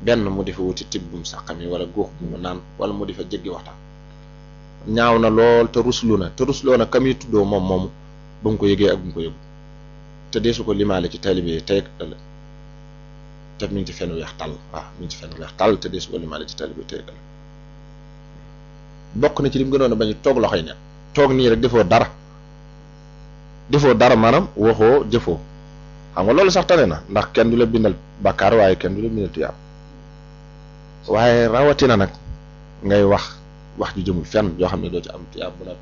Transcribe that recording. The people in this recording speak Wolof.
benn mu di fa wuti tibb bu mu saqam yi wala góox bu mu naan wala mu di fa jéggi waxtaan ñaaw na lool te ruslu na te rusloo na kam yi tuddoo moom moomu ba mu ko yëgee ak bu mu ko yëgu te deesu ko limaale ci taalibe yi tey ëllëg te mi ngi ci fenn weex tàll waaw mi ngi ci fenn weex tàll te deesu ko limaale ci taalibe yi tey ëllëg bokk na ci lim gënoon a bañ toog loxoy ne toog nii rek defoo dara defoo dara maanaam waxoo jëfoo xam nga loolu sax tane na ndax kenn du la bindal bàkkaar waaye kenn du la bindal tuyaab waaye rawatina nag ngay wax wax ju jëmul fenn yoo xam ne doo ci am tuyaab bu noppi